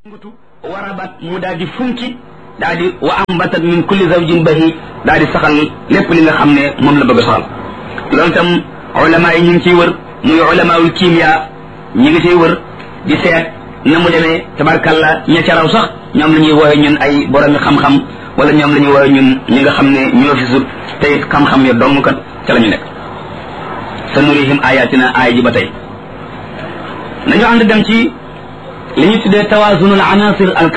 ngutu warabat mu daal di funki daal di wa ambatat min kulli zawjin bahi daal di saxal lépp li nga xam ne moom la bëgg a saxal loolu tam ulama yi ñu ngi ciy wër muy ulamaul kimia ñi ngi ciy wër di seet na mu demee tabarkalla ña ca raw sax ñoom la ñuy wooye ñun ay boromi xam-xam wala ñoom la ñuy wooye ñun ñi nga xam ne ñoo fi sut te it xam-xam ya dong kat ca la ñu nekk sa nurihim ayatina aaya ji ba tey nañu ànd dem ci li ñu tuddee tawaazunul anasir al